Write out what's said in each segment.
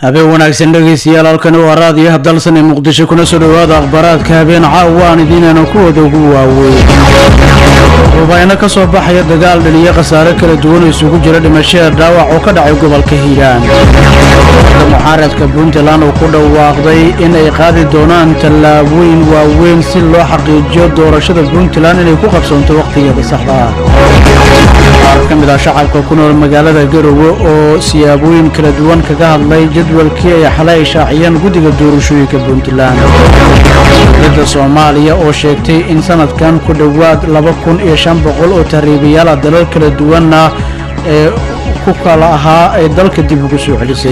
habeen wanaagsan dhegaystayaal halkani waa raadiyo habdalsan ee muqdisho kuna soo dhowaada akhbaaraadka habeen caawa aan idiinayna kuwooda ugu waaweyn rubayno ka soo baxaya dagaal dhaliyo khasaare kala duwan oo isugu jira dhimashada dhaawac oo ka dhacay gobolka hiiraan mucaaradka puntland oo ku dhawaaqday in ay qaadi doonaan tallaabooyin waaweyn si loo xaqiijiyo doorashada puntland inay ku qabsoonto wakhtigeeda saxda ah qaar ka mid ah shacabka ku nool magaalada garowe oo siyaabooyin kala duwan kaga hadlay jadwalkii ay xalay shaaciyeen guddiga doorashooyinka puntland dowladda soomaaliya oo sheegtay in sanadkan ku dhowaad laba kun iyo shan boqol oo tahriibayaal ah dalal kala duwanna ee ku kala ahaa ay dalka dib ugu soo celisay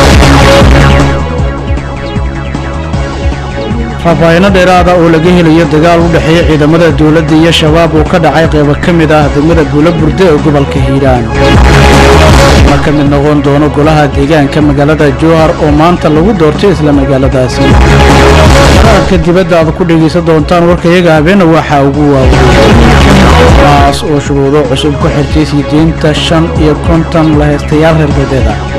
faahfaahinno dheeraada oo laga helayo dagaal u dhexeeya ciidamada dowladda iyo shabaab oo ka dhacay qaybo ka mid ah degmada buulo burde ee gobolka hiiraan ma ka mid noqon doono golaha deegaanka magaalada jowhar oo maanta lagu doortay isla magaaladaasi wararka dibadda aad ku dhegaysan doontaan warkayaga habeena waxaa ugu waaweyn maas oo shuruudo cusub ku xirtay siideynta shan iyo konton lahaystayaal reer galbeed ah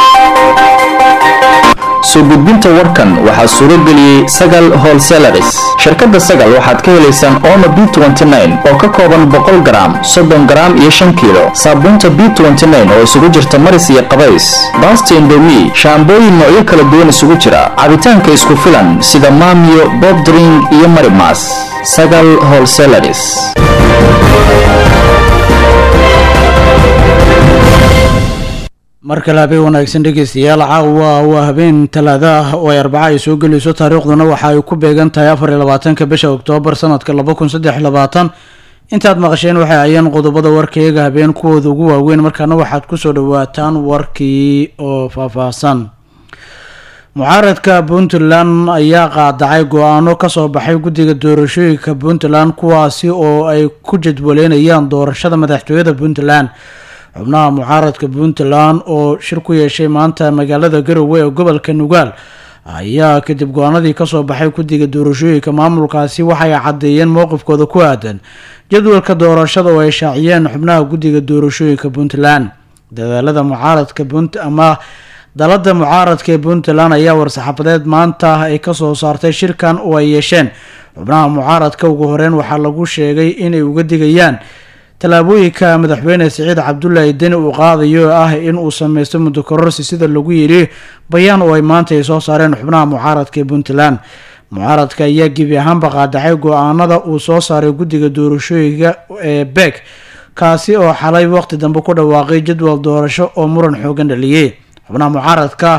soo gudbinta warkan waxaa suuro geliyey sagal holselaris shirkadda sagal waxaad ka helaysaan omo b oo ka kooban boqol garaam soddon garaam iyo shan kiilo saabuunta b oo isugu jirta maris iyo qabays baasta indomi shaambooyin noocyo kala duwan isugu jira cabitaanka isku filan sida maamiyo bobdring iyo marimas sagal holselaris mar kale habeen wanaagsan dhegaystayaal caawa waa habeen talaada ah oo ay arbaca ay soo gelayso taariikhduna waxa ay ku beegan tahay afar iyo labaatanka bisha oktoobar sanadka laba kun saddex iyo labaatan intaad maqasheen waxay ayeen qodobada warkayaga habeen kuwooda ugu waaweyn markaana waxaad kusoo dhawaataan warkii oo faahfaahsan mucaaradka puntland ayaa qaadacay go-aano kasoo baxay guddiga doorashooyinka puntland kuwaasi oo ay ku jadwaleynayaan doorashada madaxtooyada puntland xubnaha mucaaradka puntland oo shir ku yeeshay maanta magaalada garowe ee gobolka nugaal ayaa kadib go-aanadii kasoo baxay guddiga doorashooyinka maamulkaasi waxay caddeeyeen mowqifkooda ku aadan jadwalka doorashada oo ay shaaciyeen xubnaha guddiga doorashooyinka puntland dadaalada mucaaradka punt ama dalada mucaaradka ee puntland ayaa war-saxaafadeed maanta ay kasoo saartay shirkan oo ay yeesheen xubnaha mucaaradka ugu horeyn waxaa lagu sheegay inay uga digayaan tallaabooyinka madaxweyne siciid cabdulaahi deni uu qaadayo ah in uu sameysto muddo kororsi sida lagu yidhi bayaan oo ay maanta ay soo saareen xubnaha mucaaradka ee puntland mucaaradka ayaa gebi ahaanba qaadacay go-aanada uu soo saaray guddiga doorashooyinka ee beeg kaasi oo xalay waqti dambe ku dhawaaqay jadwal doorasho oo muran xoogan dhaliyey xubnaha mucaaradka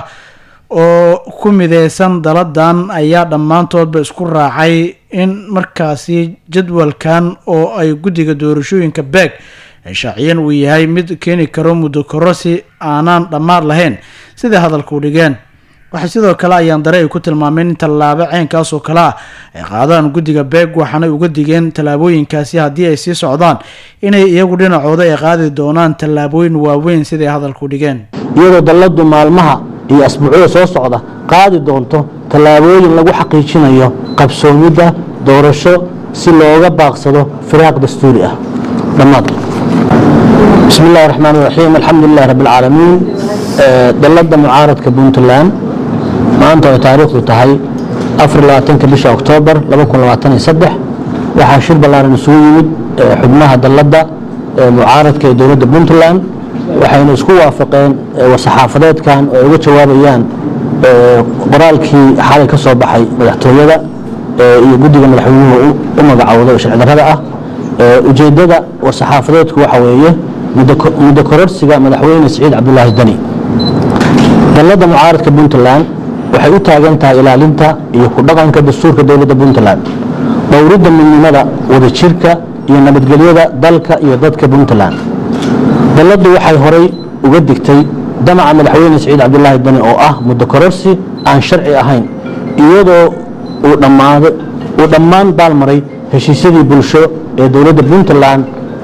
oo ku mideysan daladan ayaa dhammaantoodba isku raacay in markaasi jadwalkan oo ay guddiga doorashooyinka beeg ay shaaciyeen uu yahay mid keeni karo muddo korosi aanaan dhammaad lahayn siday hadalku dhigeen waxay sidoo kale ayaan dare ay ku tilmaameen in tallaabo ceenkaas oo kale ah ay qaadaan guddiga beeg waxaanay uga digeen tallaabooyinkaasi haddii ay sii socdaan inay iyagu dhinacooda ay qaadi doonaan tallaabooyin waaweyn siday hadalku dhigeen iyadoo dalladu maalmaha iyo asbuucyada soo socda qaadi doonto tallaabooyin lagu xaqiijinayo qabsoomidda doorasho si looga baaqsado firaaq dastuuri ah dhammaad bismi illahi raxmaan raxiim alxamdulilahi rabbi alcaalamiin dalladda mucaaradka puntland maanta oo taariikhdu tahay afar labaatanka bisha oktoobar laba kun labaatan iyo saddex waxaa shir ballaaran isugu yimid xubnaha dalladda mucaaradka ee dowladda puntland waxayna isku waafaqeen war-saxaafadeedkan oo ay uga jawaabayaan qoraalkii xalay ka soo baxay madaxtooyada iyo guddiga madaxweynuhu u magacowday oo sharci darrada ah ujeeddada war-saxaafadeedku waxa weeye muddo kororsiga madaxweyne siciid cabdulaahi deni dalladda mucaaradka puntland waxay u taagan tahay ilaalinta iyo ku dhaqanka dastuurka dowladda puntland dhowridda midnimada wadajirka iyo nabadgelyada dalka iyo dadka puntland dalladdu waxay horay uga digtay damaca madaxweyne siciid cabdulaahi deni oo ah muddo kororsi aan sharci ahayn iyadoo uu dhammaan baalmaray heshiisyadii bulsho ee dowladda puntland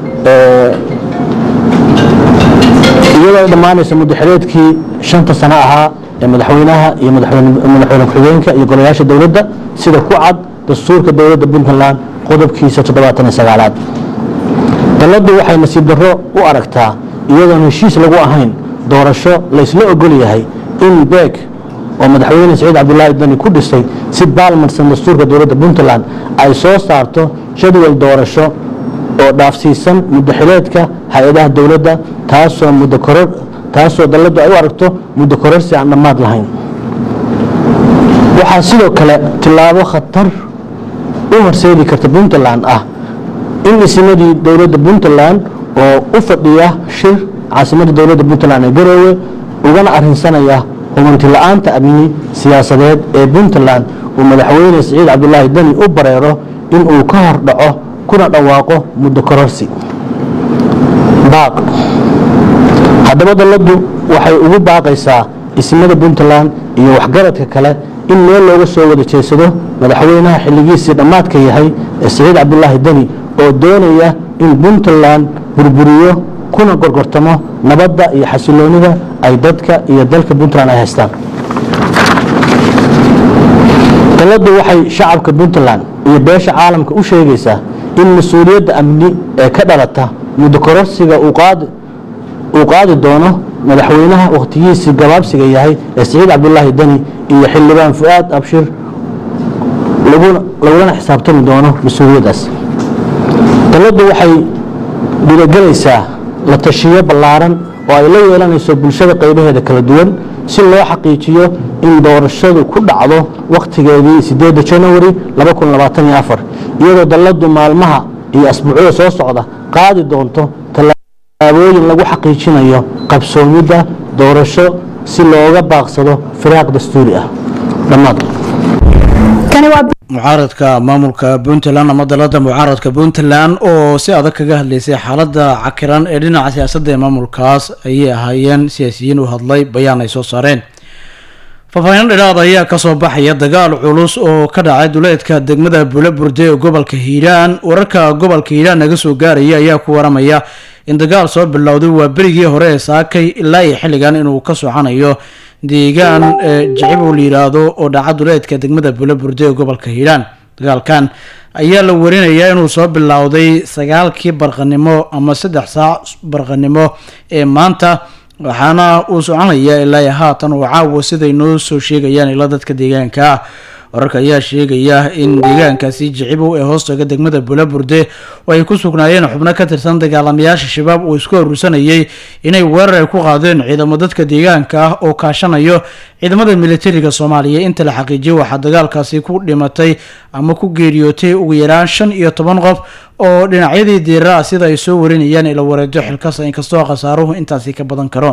iyadoo dhammaanaysa muddaxireedkii shanta sano ahaa ee madaxweynaha iyo madaxweyne ku-xigeenka iyo golayaasha dowladda sida ku cad dastuurka dowladda puntland qodobkiisa toddobaatan iyo sagaalaad dalladdu waxay nasiib darro u aragtaa iyadoon heshiis lagu ahayn doorasho laysla ogol yahay in beeg oo madaxweyne siciid cabdulaahi dani ku dhisay si baalmarsan dastuurka dowladda puntland ay soo saarto jadwal doorasho oo dhaafsiisan muddo xileedka hay-adaha dowladda taasoo muddo koror taasoo dalladdu ay u aragto muddo kororsi aan dhammaad lahayn waxaa sidoo kale tillaabo khatar u horseedi karta puntland ah in isimadii dowladda puntland oo u fadhiya shir caasimadda dowladda puntland ee garoowe ugana arinsanaya hubanti la-aanta amni siyaasadeed ee puntland uu madaxweyne siciid cabdulaahi dani u bareero in uu ka hor dhaco kuna dhawaaqo muddo kororsi baaq haddaba dalladdu waxay ugu baaqaysaa ismada puntland iyo waxgaradka kale in meel looga soo wada jeedsado madaxweynaha xilligiisii dhammaadka yahay ee siciid cabdulaahi deni oo doonaya in puntland burburiyo kuna gorgortamo nabadda iyo xasiloonida ay dadka iyo dalka puntland ay haystaan dalladdu waxay shacabka puntland iyo beesha caalamka u sheegaysaa in mas-uuliyadda amni ee ka dhalata muddo kororsiga uu qaadi uu qaadi doono madaxweynaha wakhtigiisii gabaabsiga yahay ee siciid cabdulaahi deni iyo xildhibaan fu-aad abshir laguna lagulana xisaabtami doono mas-uuliyaddaas dalladdu waxay dhirogelaysaa la tashiyo ballaaran oo ay la yeelanayso bulshada qaybaheeda kala duwan si loo xaqiijiyo in doorashadu ku dhacdo wakhtigeedii sideedda janawari iyadoo dalladdu maalmaha iyo asbuucyada soo socda qaadi doonto tallaabooyin lagu xaqiijinayo qabsoomidda doorasho si looga baaqsado firaaq dastuuri ah dhammaad mucaaradka maamulka puntland ama dalada mucaaradka puntland oo si adag kaga hadlaysay xaalada cakiran ee dhinaca siyaasadda ee maamulkaas ayay ahaayeen siyaasiyiin u hadlay bayaan ay soo saareen faahfaahin dhidhaad ayaa kasoo baxaya dagaal culus oo ka dhacay duleedka degmada bulaburde ee gobolka hiiraan wararka gobolka hiiraan naga soo gaaraya ayaa ku waramaya in dagaal soo bilowday waa berigii hore ee saakay ilaa iyo xilligan inuu ka socanayo deegaan jicibow la yiraahdo oo dhaca duleedka degmada bulaburde ee gobolka hiiraan dagaalkan ayaa la warinayaa inuu soo bilowday sagaalkii barqanimo ama saddex saac barqanimo ee maanta waxaana uu soconaya ilaa haatan uu caawa siday noo soo sheegayaan ila dadka deegaanka ah wararka ayaa sheegaya in deegaankaasi jicibow ee hoostaga degmada bulaburde oo ay ku sugnaayeen xubno ka tirsan dagaalamayaasha shabaab uu isku urursanayay inay weerar ay ku qaadeen ciidamo dadka deegaanka ah oo kaashanayo ciidamada militariga soomaaliya inta la xaqiijiyay waxaa dagaalkaasi ku dhimatay ama ku geeriyootay ugu yaraan shan iyo toban qof oo dhinacyadii diira ah sida ay soo warinayaan ila wareedo xilkasa inkastoo khasaaruhu intaasi ka badan karo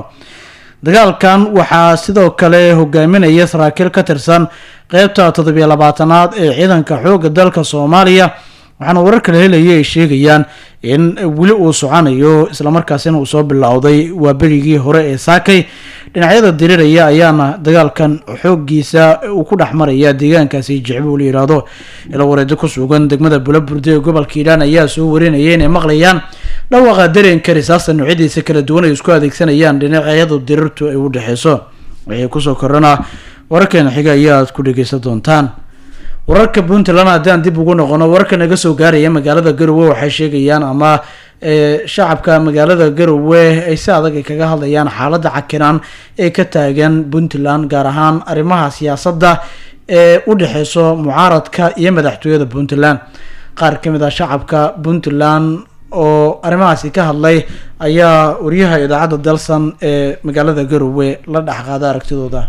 dagaalkan waxaa sidoo kale hogaaminaya saraakiil ka tirsan qeybta toddobiyo labaatanaad ee ciidanka xoogga dalka soomaaliya waxaana warar kala helaya ay sheegayaan in weli uu soconayo islamarkaasina uu soo bilowday waa berigii hore ee saakay dhinacyada diriraya ayaana dagaalkan xoogiisa uu ku dhex maraya deegaankaasi jicbo la yiraahdo ila wareedo ku sugan degmada bulaburde ee gobolka hiiraan ayaa soo warinaya inay maqlayaan dhawaaqa dareenka risaasta noocyadiisa kala duwan ay isku adeegsanayaan dhinacyadu dirirtu ay u dhexeyso wixii kusoo korana wararkeena xiga ayaad ku dhegeysan doontaan wararka puntland haddaan dib ugu noqono wararka naga soo gaaraya magaalada garowe waxay sheegayaan ama shacabka magaalada garowe ay si adag ay kaga hadlayaan xaaladda cakiran ee ka taagan puntland gaar ahaan arrimaha siyaasadda ee u dhexeyso mucaaradka iyo madaxtooyada puntland qaar ka mid ah shacabka puntland oo arrimahaasi ka hadlay ayaa wariyaha idaacadda dalsan ee magaalada garowe la dhexqaada aragtidooda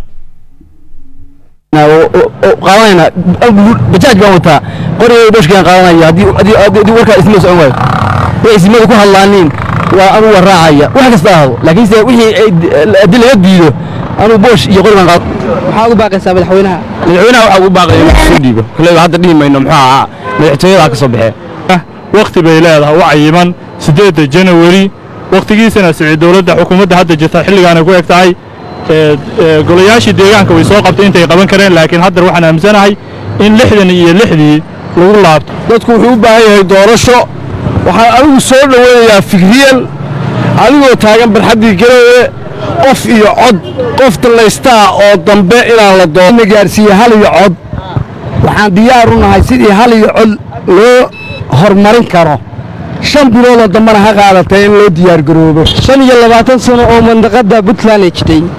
qaadanayna bajaaj baan wataa qorigay bashkaan qaadanaya haddii warkaa isma socon waayo way ismadu ku hadlaaniin waa anuu waa raacaya wax kasta ahdo laakiinse wixii haddii laga diido anuu boosh iyo qori baan qaad maxaad u baaqaysaa madaxweynaha madaxweynaha waxaa ugu baaqaya inuu soo dhiibo koleyba hadda dhihi mayno muxuu ahaa madaxtooyada ka soo baxee wakhti bay leedahay u cayiman siddeedda janawari wakhtigiisana sicii dowladda xukuumadda hadda jirta xilligaanay ku eg tahay golayaashii deegaanka way soo qabtay intay qaban kareen laakiin haddar waxaan aaminsanahay in lixdan iyo lixdii lagu laabto dadku wuxuu u baahan yahay doorasho waxaan anigu soo dhoweynayaa fikriyan adigoo taagan barxaddii garoowe qof iyo cod qof dallaystaa oo dambe inaan la doona gaarsiiye hal iyo cod waxaan diyaar u nahay sidii hal iyo cod loo horumarin karo shan biloodoo dambena ha qaadatay in loo diyaargaroobo shan iyo labaatan sano oo mandaqadda puntland ay jirtay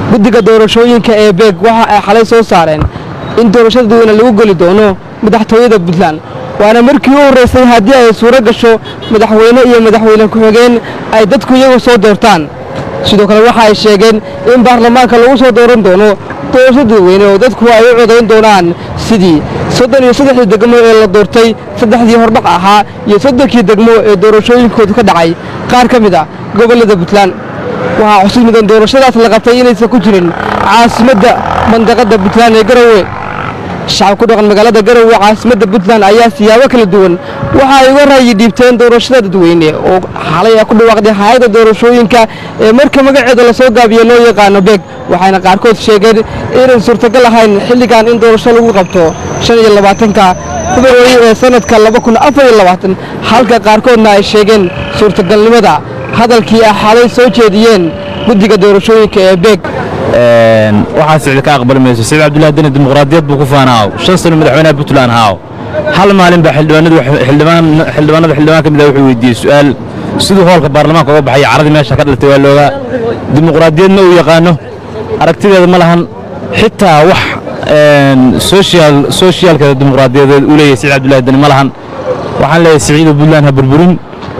guddiga doorashooyinka ee beeg waxa ay xalay soo saareen in doorashada dadweyne lagu geli doono madaxtooyada puntland waana markii u horraysay haddii ay suuro gasho madaxweyne iyo madaxweyne ku-xigeen ay dadku iyagu soo doortaan sidoo kale waxa ay sheegeen in baarlamaanka lagu soo dooran doono doorasho dadweyne oo dadku ay u codayn doonaan sidii soddon iyo saddexdii degmo ee la doortay saddexdii hordhac ahaa iyo soddonkii degmo ee doorashooyinkoodu ka dhacay qaar ka mid ah gobollada puntland waxaa xusid mudan doorashadaas la qabtay inaysan ku jirin caasimadda mandaqadda puntland ee garowe shacab ku dhaqan magaalada garowe caasimadda puntland ayaa siyaabo kala duwan waxa ay uga raayi dhiibteen doorashada dadweyne oo xalay ay ku dhawaaqday hay-adda doorashooyinka ee marka magaceeda lasoo gaabiyo loo yaqaano beeg waxayna qaarkood sheegeen inay suurtagal ahayn xilligan in doorasho lagu qabto shan iyo labaatanka februari ee sanadka laba kun afar iyo labaatan halka qaarkoodna ay sheegeen suurtagalnimada hadalkii ay xalay soo jeediyeen guddiga doorashooyinka ee beeg waxaa sicid ka aqbali mayso siciid cabdullahi deni dimuqraadiyad buu ku faanaaw shan sano madaxweynaha puntland haaw hal maalin baa xildhibaanadu xildhibaanada xildhibaan ka mid ah wuxuu weydiiyey su'aal siduu hoolka baarlamaanka uga baxay caradii meesha ka dhalatay waa loogaa dimuqraadiyadna uu yaqaano aragtideeda ma lahan xitaa wax social socialkeeda dimuqraadiyadeed uu leeyahay siciid cabdullahi deni ma lahan waxaan leeyahay siciidu puntland ha burburin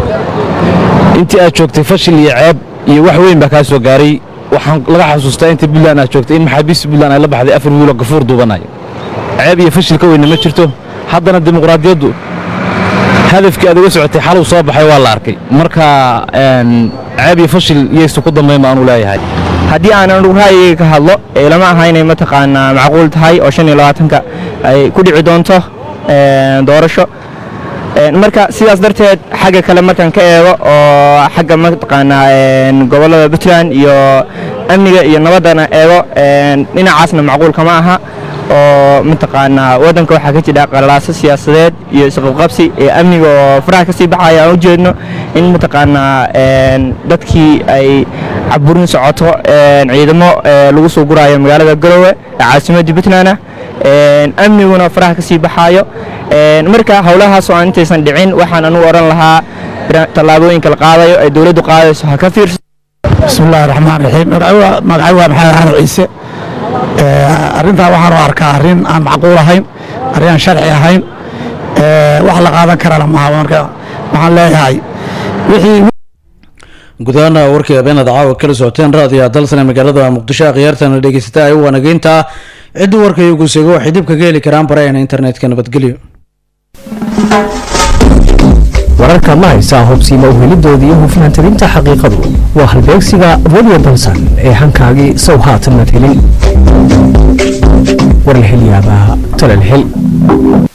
intii aad joogtay fashil iyo ceeb iyo wax weyn baa kaa soo gaaray waxaan laga xasuustaa intii puntland aad joogtay in maxaabiista puntland ay la baxday afar wiilo gafuur duubanayo ceeb iyo fashil ka weyna ma jirto haddana dimuqraadiyaddu hadafkii aad uga socotay xaluu soo baxay waa la arkay marka ceeb iyo fashil yaysu ku dambayn baanu leeyahay haddii aanan ra'yiga ka hadlo lama aha inay mataqaanaa macquul tahay oo shan iyo labaatanka ay ku dhici doonto doorasho marka sidaas darteed xagga kale markaan ka eego oo xagga mataqaanaa gobollada puntland iyo amniga iyo nabaddana eego dhinacaasna macquul kama aha oo mataqaanaa waddanka waxaa ka jira qalaaso siyaasadeed iyo isqabqabsi ee amniga oo faraha ka sii baxaya aan u jeedno in mataqaanaa dadkii ay caburin socoto ciidamo lagu soo guraayo magaalada garowe ee caasimadda puntland amniguna faraha ka sii baxaayo marka howlahaasoo aan intaysan dhicin waxaan anugu odhan lahaa tallaabooyinka la qaadayo ee dowladdu qaadayso ha ka fiirso bismillahi raxmaan raxiim magacay waa maxamed xasan ciise arrintaa waxaan u arkaa arrin aan macquul ahayn arrin aan sharci ahayn wax la qaadan karana maaha marka waxaan leeyahay wixii gudahaana warkii habeenaad caawa kala socoteen raadiyo dalsane magaalada muqdisho akhyaartana dhegeysata ay u wanageynta ciddii warka iyagu seego waxay dib kaga heli karaan baraheena internetka nabadgelyo wararka ma haysaa hubsiima uhelidoodii iyo hufnaantirinta xaqiiqadu waa halbeegsiga radio balsan ee hankaagii sow haatan mad helin war la hel yaabaa tolal hel